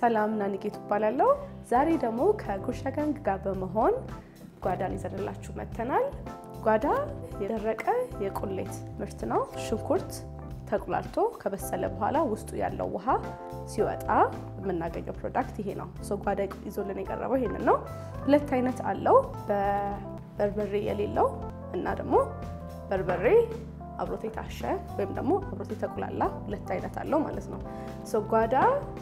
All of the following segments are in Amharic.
ሰላም ናኒጌቱ እባላለሁ። ዛሬ ደግሞ ከጉርሻ ጋንግ ጋር በመሆን ጓዳን ይዘንላችሁ መጥተናል። ጓዳ የደረቀ የቁሌት ምርት ነው። ሽንኩርት ተቁላልቶ ከበሰለ በኋላ ውስጡ ያለው ውሃ ሲወጣ የምናገኘው ፕሮዳክት ይሄ ነው። ሶ ጓዳ ይዞልን የቀረበው ይሄንን ነው። ሁለት አይነት አለው፣ በበርበሬ የሌለው እና ደግሞ በርበሬ አብሮት የታሸ ወይም ደግሞ አብሮት የተቁላላ ሁለት አይነት አለው ማለት ነው። ሶ ጓዳ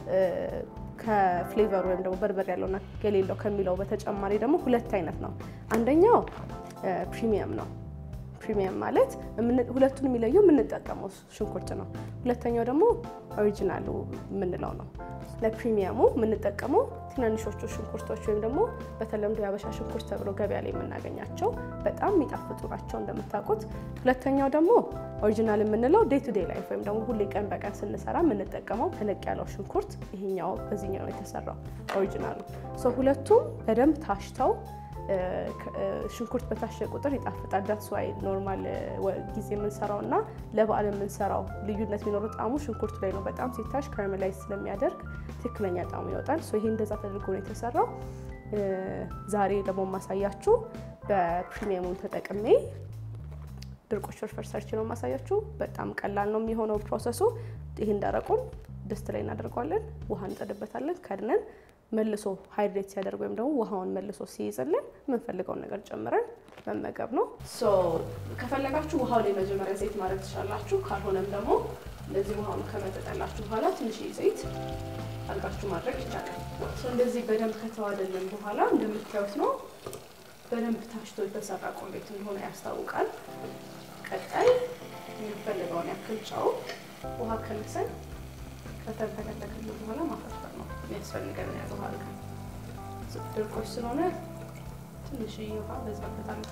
ከፍሌቨር ወይም ደግሞ በርበሬ ያለውና የሌለው ከሚለው በተጨማሪ ደግሞ ሁለት አይነት ነው። አንደኛው ፕሪሚየም ነው። ፕሪሚየም ማለት ሁለቱን የሚለየው የምንጠቀመው ሽንኩርት ነው። ሁለተኛው ደግሞ ኦሪጂናሉ የምንለው ነው። ለፕሪሚየሙ የምንጠቀመው ትናንሾቹ ሽንኩርቶች ወይም ደግሞ በተለምዶ የአበሻ ሽንኩርት ተብሎ ገበያ ላይ የምናገኛቸው በጣም የሚጣፍጡ ናቸው እንደምታውቁት። ሁለተኛው ደግሞ ኦሪጂናል የምንለው ዴይ ቱ ዴይ ላይፍ ወይም ደግሞ ሁሌ ቀን በቀን ስንሰራ የምንጠቀመው ተለቅ ያለው ሽንኩርት ይሄኛው በዚህኛው ነው የተሰራው ኦሪጂናሉ። ሁለቱም በደንብ ታሽተው ሽንኩርት በታሸ ቁጥር ይጣፍጣል። ዳትስ ዋይ ኖርማል ጊዜ የምንሰራው እና ለበዓል የምንሰራው ልዩነት የሚኖረው ጣዕሙ ሽንኩርቱ ላይ ነው። በጣም ሲታሽ ካራሜላይዝ ስለሚያደርግ ትክክለኛ ጣዕሙ ይወጣል። ይሄ እንደዛ ተደርጎ ነው የተሰራው። ዛሬ ደግሞ የማሳያችሁ በፕሪሚየሙን ተጠቅሜ ድርቆሽ ፍርፍር ሰርች ነው የማሳያችሁ። በጣም ቀላል ነው የሚሆነው ፕሮሰሱ። ይህን ደረቁን ድስት ላይ እናደርገዋለን። ውሃ እንጠድበታለን ከድነን መልሶ ሃይድሬት ሲያደርግ ወይም ደግሞ ውሃውን መልሶ ሲይዝልን የምንፈልገውን ነገር ጨምረን መመገብ ነው። ከፈለጋችሁ ውሃው ላይ መጀመሪያ ዘይት ማድረግ ትችላላችሁ። ካልሆነም ደግሞ እንደዚህ ውሃውን ከመጠጠላችሁ በኋላ ትንሽ ዘይት አድርጋችሁ ማድረግ ይቻላል። እንደዚህ በደንብ ከተዋደልን በኋላ እንደምታዩት ነው። በደንብ ታሽቶ የተሰራ ቁሌት እንደሆነ ያስታውቃል። ቀጣይ የሚፈልገውን ያክል ጨው ውሃ ከልሰን ከተንተከተክል በኋላ ማፈርፈር ነው የሚያስፈልገን ያዘ ውሃ አድርገን ድርቆሽ ስለሆነ ትንሽ ውሃ በዛበታል።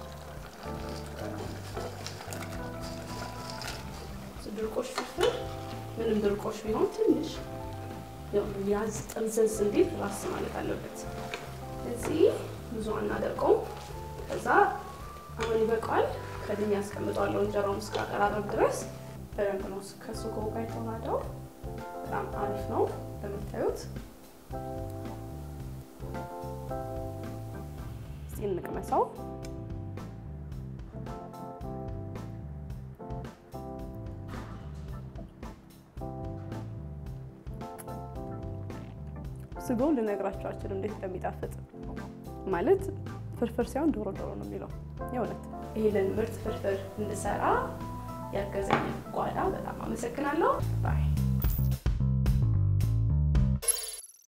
ድርቆሽ ፍርፍር ምንም ድርቆሽ ቢሆን ትንሽ ያዝ ጥምዘዝ እንዲል ራስ ማለት አለበት። እዚህ ብዙ አናደርቀውም። ከዛ አሁን ይበቃዋል። ከድኛ ያስቀምጠዋለሁ እንጀራውን እስካቀራረብ ድረስ በደንብ ነው ከሱጎ ጋር የተዋሃደው። በጣም አሪፍ ነው እንደምታዩት። እስኪ እንቅመሰው። ስጎ ልነግራቸው አልችልም እንዴት እንደሚጣፍጥ ማለት ፍርፍር ሳይሆን ዶሮ ዶሮ ነው የሚለው የእውነት። ይህንን ምርጥ ፍርፍር እንድሰራ ያገዘኝ ጓዳ በጣም አመሰግናለሁ ባይ